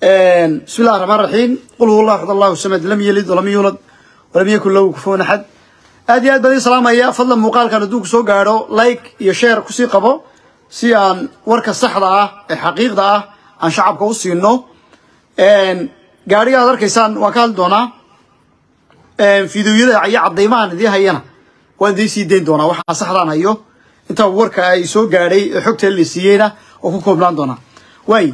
بسم الله الرحمن الرحيم قل هو الله احد الله الصمد لم يلد ولم يولد ولم يكن له كفوا احد aad iyo aad baan idin salaamaya fadlan muuqaalkan hadduu ku soo gaadho like iyo share kusii qabo si aan warka saxda ah ee xaqiiqda ah aan shacabka u siino gaadhiga aad arkaysaan waan ka hadli doonaa fideoyada iyo cadaymahan idii hayana waan idiin sii dayn doonaa waxaa saxdaan hayo intaa warka ay soo gaadhay ee xogta la siiyeyna oo ku koobnaan doonaa waay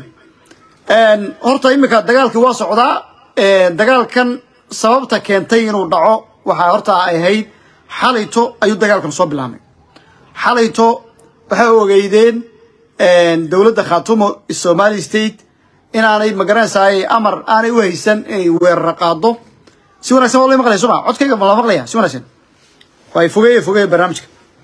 horta iminka dagaalkii waa socdaa dagaalkan sababta keentay inuu dhaco waxaa horta ay ahayd xalayto ayuu dagaalkan soo bilaabmay xalayto waxay ogeydeen dowladda khaatumo somali state inaanay magaranaysaay amar aanay u haysan inay weerara qaado si wanagsan waa la maqlaya soma codkayga ma la maqlaya si wanagsan waay fogeeye fogeeye barnaamijka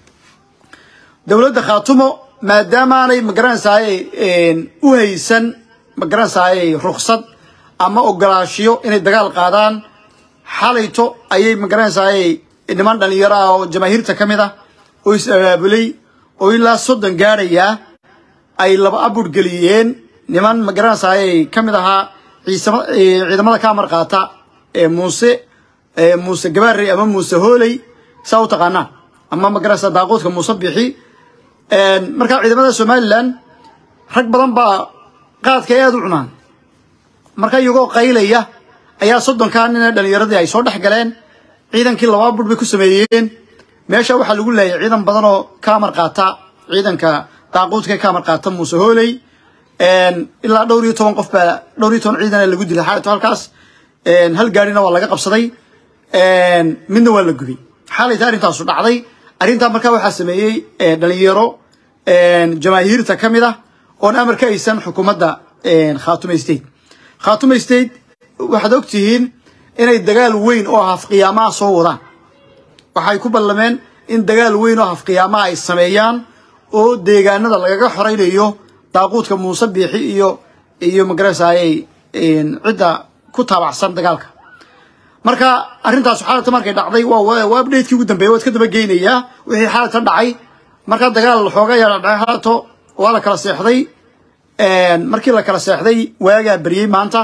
dowladda khaatumo maadaamaanay magaranaysaay u haysan magaranaysaay ruksad ama ogolaashiyo inay dagaal qaadaan xalayto ayay magaranaysaay niman dhalinyaro ah oo jamaahiirta ka mid ah oo is abaabulay oo ilaa soddon gaadhayaa ay laba abur geliyeen niman magaranaysaay ka mid ahaa ciisama ciidamada ka amar qaata ee muuse muuse gabaarey ama muuse hooley saa u taqaanaa ama magaranaysa daaquudka muuse bixi markaa ciidamada somalilan rag badan baa qaadka ay aada u cunaan marka iyagoo qaylaya ayaa soddonkaa nina dhalinyaradii ay soo dhex galeen ciidankii laba bur bay ku sameeyeen meesha waxaa lagu leeyay ciidan badan oo ka amar qaata ciidanka daaquudka ka amar qaata muuse hooley ilaa dhowr iyo toban qof baa dhowr iyo toban ciidana lagu dilay xalayto halkaas hal gaarina waa laga qabsaday midna waa la gubay xalayta arrintaasu dhacday arrintaa markaa waxaa sameeyey dhalinyaro jamaahiirta ka mid ah oon amar ka haysan xukuumadda khaatume state khaatume state waxaad ogtihiin inay dagaal weyn oo hafqiyaamaha soo wadaan waxay ku ballameen in dagaal weyn oo hafqiyaamaha ay sameeyaan oo deegaanada lagaga xoraynayo daaquudka muuse biixi iyo iyo magarasayay cidda ku taabacsan dagaalka marka arrintaas xaalata markay dhacday waa updatekii ugu dambeeyay waad ka daba geynayaa wixii xaalata dhacay markaa dagaal xooga yaa dhacay xaalato waa la kala seexday markii la kala seexday waagaa beriyey maanta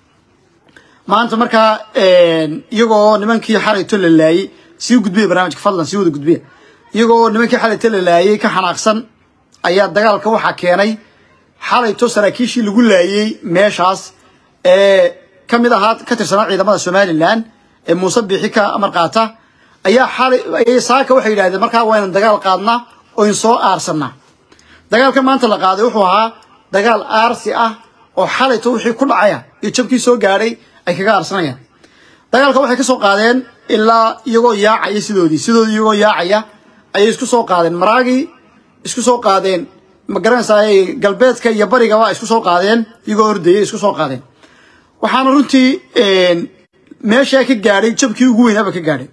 maanta markaa iyagoo nimankii xalayto la laayey sii gudbiya barnaamijka fadlan sii wada gudbiya iyagoo nimankii xalayto la laayey ka xanaaqsan ayaa dagaalka waxaa keenay xalayto saraakiishii lagu laayey meeshaas ee ka mid ahaa ka tirsanaa ciidamada somalilan ee muuse biixi ka amar qaata ayaa xalay saaka waxay yidhahdeen markaa waa ynan dagaal qaadnaa oo in soo aarsanaa dagaalka maanta la qaaday wuxuu ahaa dagaal aarsi ah oo xalayto wixii ku dhacaya iyo jabkii soo gaadhay ay kaga aarsanayaan dagaalka waxay ka soo qaadeen ilaa iyagoo yaacaya sidoodii sidoodii iyagoo yaacaya ayay isku soo qaadeen maraagii isku soo qaadeen magaranaysaay galbeedka iyo barigaba isku soo qaadeen iyagoo ordayay isku soo qaadeen waxaana runtii meeshaa ka gaadhay jabkii ugu weynaaba ka gaadhay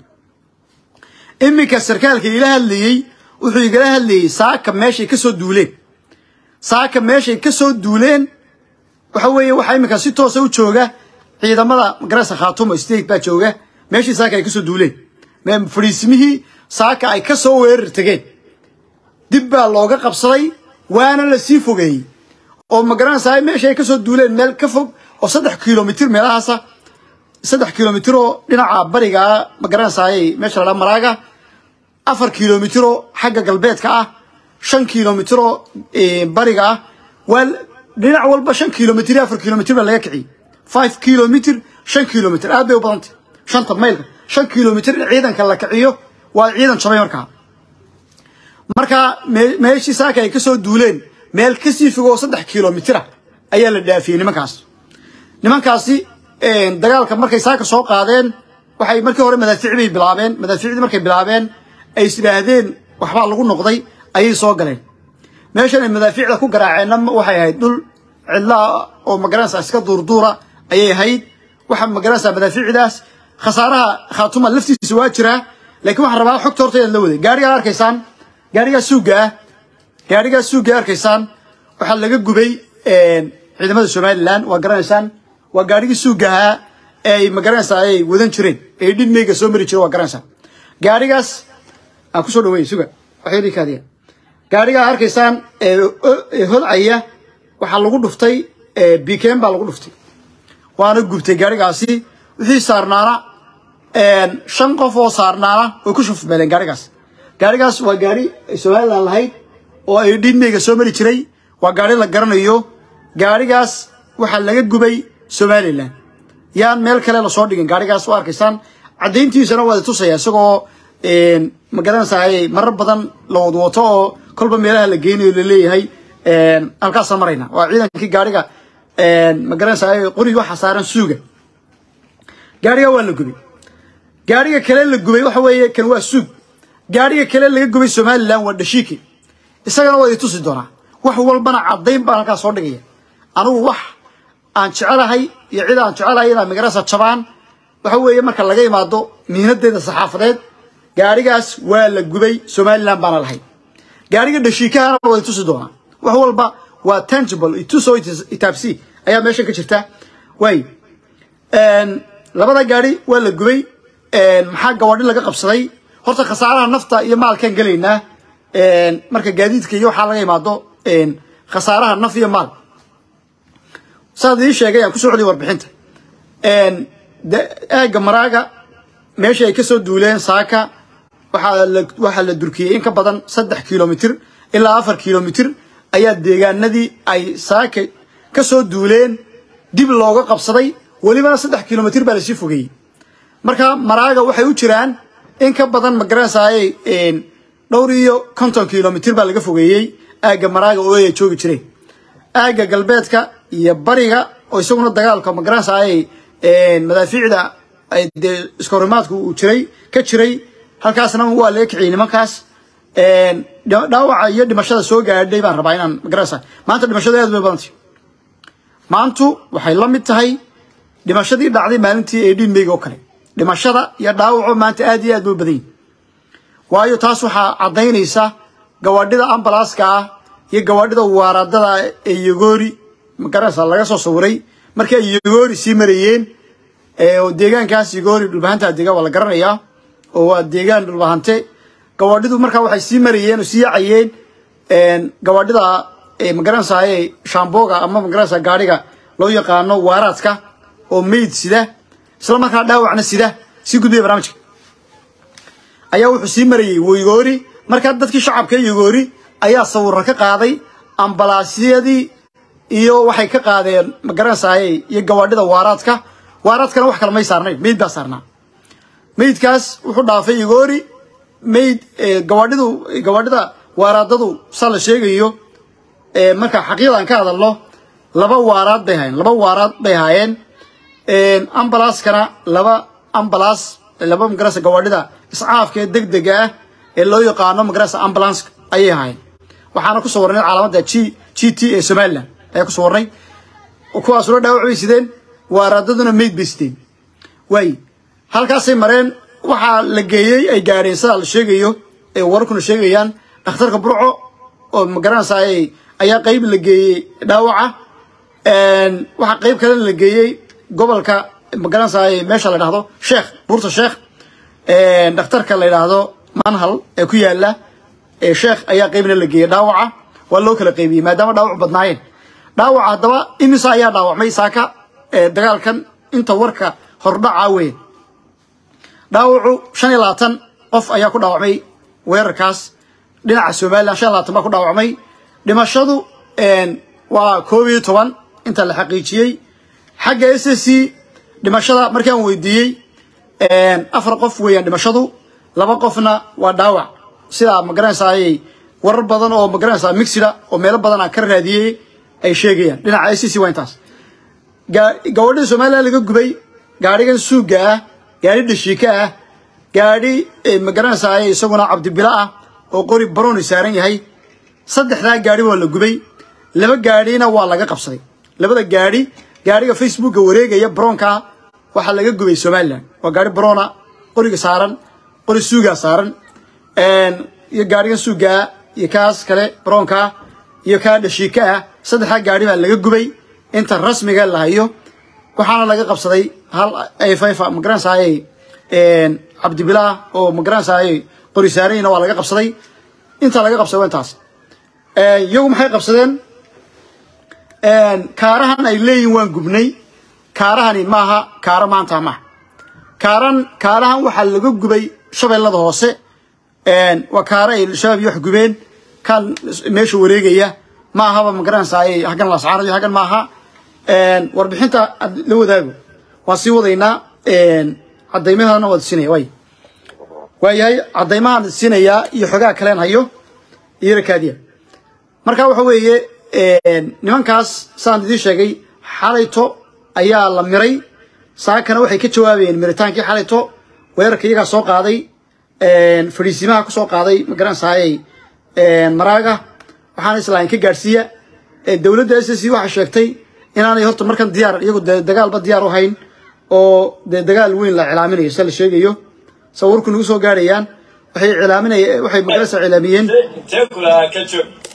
iminka sarkaalka ila hadlayey wuxuu igala hadlayey saaka meeshay kasoo duuleen saaka meeshay kasoo duuleen waxa weeye waxaa iminka si toosa u jooga ciidamada magarasa khaatumo state baa jooga meeshii saaka ay kasoo duuleen fadhiisimihii saaka ay kasoo weerar tegeen dib baa looga qabsaday waana la sii fogeeyey oo magaranaysaa meesha ay kasoo duuleen meel ka fog oo saddex kilomitr meelahaasa saddex kilomitr oo dhinaca barigaa magaranaysaay meesha ladhaa maraaga afar kilomitr oo xagga galbeedka ah shan kilomitr oo bariga ah waa dhinac walba shan kilomitr iyo afar kilomitr baa laga kiciyey five kilomitr shan kilomitr aad bay u badantay shanta maylka shan kilomitr in ciidanka la kiciyo waa ciidan jabay markaa markaa meeshii saaka ay kasoo duuleen meel kasii fogoo saddex kilomitr ayaa la dhaafiyey nimankaas nimankaasi dagaalka markay saaka soo qaadeen waxay markii hore madaafiic bay bilaabeen madaafiicdii markay bilaabeen ay is idhaahdeen waxbaa lagu noqday ayay soo galeen meeshan ay madaafiicda ku garaaceenna waxay ahayd dhul cidlaa oo magaranaysa iska duurduura ayay ahayd waxa magaranaysa madaafiicdaas khasaaraha khaatuma laftiisa waa jiraa laakiin waxaan rabaa xogta horta inaad la waday gaarigaa arkaysaan gaarigaa suuga ah gaarigaa suuga arkaysaan waxaa laga gubay ciidamada somalilan waa garanaysaan waa gaarigii suuga ahaa ee ay magaranaysaa ay wadan jireen ee dhidmeyga soo mari jire waa garanaysaa gaarigaas aan kusoo dhaweey suga waxay kaadiya gaarigaa arkaysaan ee holcaya waxaa lagu dhuftay bikeen baa lagu dhuftay waana gubtay gaarigaasi wixii saarnaana shan qof oo saarnaana way ku shufmeeleen gaarigaas gaarigaas waa gaari ay somalilan lahayd oo ay dhiidmeyga soo mari jiray waa gaari la garanayo gaarigaas waxaa laga gubay somalilan yaan meel kale lasoo dhigin gaarigaas waa arkaysaan caddayntiisana waa tusaya isagoo magaranaysaa marar badan la wadwato oo kolba meelaha la geynayo laleeyahay halkaasaan marayna waa ciidankii gaariga magaranaysaa qoriga waxaa saaran suuga gaariga waa la gubay gaariga kale la gubay waxa weeye kan waa suug gaariga kale laga gubay somalilan waa dhashiike isagana waa i tusi doonaa wax walbana caddayn baan halkaas soo dhigaya anigu wax aan jecelahay iyo cid aan jecelahay inaa magarasa jabaan waxa weeye marka laga imaado miinadeeda saxaafadeed gaarigaas waa la gubay somalilan baana lahayd gaariga dhashiikahana waa i tusi doonaa wax walba waa tangible ituso itaabsi ayaa meeshan ka jirta waay labada gaari waa la gubay maxaa gawaadhi laga qabsaday horta khasaaraha nafta iyo maalkaan gelaynaa marka gaadiidka iyo waxaa laga imaado khasaaraha naf iyo maal saad ii sheegay aan ku soo celiya warbixinta aagga maraaga meeshii ay kasoo duuleen saaka waxaa la durkiyey in ka badan saddex kilomitr ilaa afar kilomitr ayaa deegaanadii ay saaka kasoo duuleen dib looga qabsaday welibana saddex kilomitr baa lasii fogeeyey marka maraaga waxay u jiraan in ka badan magaranaysaay dhowr iyo konton kilomitr baa laga fogeeyey aagga maraaga oo ay joogi jireen aagga galbeedka iyo bariga oo isaguna dagaalka magaranaysaay madaafiicda dee iskahorimaadku uu jiray ka jiray halkaasna waa laga kiciyey nimankaas dhaawaca iyo dhimashada soo gaadhay baan rabaa inaan magaranaysa maanta dhimashadu aad bay badantay maantu waxay la mid tahay dhimashadii dhacday maalintii ee dhiinmeyga oo kale dhimashada iyo dhaawaco maanta aad iyo aad bay badan yihin waayo taas waxaa caddaynaysa gawaadhida ambalaaska ah iyo gawaadhida waaradada ee yogoori magaranaysa laga soo sawiray markii ay yogoori sii marayeen deegaankaas yogoori dhulbahanta dega waa la garanayaa oo waa deegaan dhulbahante gawaadhidu markaa waxay sii marayeen oo sii yacayeen gawaadhida magaranaysaay shamboga ama magaranaysa gaadhiga loo yaqaano waaraadka oo meyd sida isla markaa dhaawacna sida sii gudbaya barnaamijka ayaa wuxuu sii marayey yogoori markaa dadkii shacabka yogoori ayaa sawirra ka qaaday ambalaasyadii iyo waxay ka qaadeen magaranaysaay iyo gawaadhida waaraadka waaraadkana wax kale may saarnayn meyd baa saarnaa meydkaas wuxuu dhaafay yogoori mayd gawaadhidu gawaadhida waaraadadu saa la sheegayo marka xaqiiqda aan ka hadalno laba waaraad bay haayeen laba waaraad bay haayeen ambalaaskana laba ambalaas laba magarasa gawaadhida iscaafka ee degdega ah ee loo yaqaano magarasa ambulanska ayay haayeen waxaana ku sawarnay calaamada g g t ee somalilan ayaa ku sawarnay kuwaasuna dhaawac bay sideen waaraadaduna mayd bay sideen waay halkaasay mareen waxaa la geeyey ay gaadheen sidaa la sheegayo ee wararkuna sheegayaan dhakhtarka burco oo magaranaysaay ayaa qayb la geeyey dhaawaca waxaa qayb kalena la geeyey gobolka magaranaysaay meesha la dhahdo sheekh buurta sheekh dhakhtarka la yidhaahdo manhal ee ku yaala sheekh ayaa qaybna la geeyey dhaawaca waa loo kala qaybiyey maadaama dhaawac badnaayeen dhaawaca haddaba imisa ayaa dhaawacmay saaka dagaalkan inta warka hordhaca weyn dhaawacu shan iyo labaatan qof ayaa ku dhaawacmay weerarkaas dhinaca somalilan shan iyo labaatan baa ku dhaawacmay dhimashadu waa koob iyo toban inta la xaqiijiyey xagga s s c dhimashada markaan weydiiyey afar qof weeyaan dhimashadu laba qofna waa dhaawac sidaa magaranaysaay warar badan oo magaranaysaa mixida oo meelo badan aan ka raadiyey ay sheegayaan dhinaca s c waa intaas gawadhida somalilan laga gubay gaadhigan suuga ah gaadhi dhashiika ah gaadhi magaranaysaay isaguna cabdibilo ah oo qori barooni saaran yahay saddexdaa gaadhi waa la gubay laba gaadhina waa laga qabsaday labada gaadhi gaadhiga facebooka wareegaya baroonka waxaa laga gubay somalilan waa gaadhi barona qoriga saaran qori suugaa saaran iyo gaadhigan suugaa iyo kaas kale baroonka iyo kaa dhashiika ah saddexdaa gaadhi baa laga gubay inta rasmiga la hayo waxaana laga qabsaday hal ayfayfa magaranaysaay cabdibilah oo magaranaysaay qori saaranyina waa laga qabsaday inta laga qabsaday waa intaas iyagu maxay qabsadeen kaarahan ay leeyihin waan gubnay kaarahani maaha kaaro maanta maaha kaaran kaarahan waxaa laga gubay shabeellada hoose waa kaara ay shabaab iyo wax gubeen kan meesha wareegaya ma ahaba magaranaysaay haggan lascaanayo haggan maaha warbixinta la wadaago waan sii wadaynaa cadaymahana waad siinaya way waayahay cadaymahaan siinayaa iyo xogaa kaleen hayo iyo rakaadiya marka waxa weeye nimankaas saan idiin sheegay xalayto ayaa la miray saakana waxay ka jawaabayeen miritaankii xalayto weerarka iyagaa soo qaaday fadhiisimaha ku soo qaaday magaranaysaayay maraaga waxaana islaahin ka gaadhsiiya dowladda s c waxay sheegtay inaanay horta markan diyaar iyagu de dagaalba diyaar u hayn oo dee dagaal weyn la cilaaminayo se la sheegayo sawirku nagu soo gaadhayaan waxay cilaaminaya waxay magarasa cilaamiyeen intee kulahaa ka joog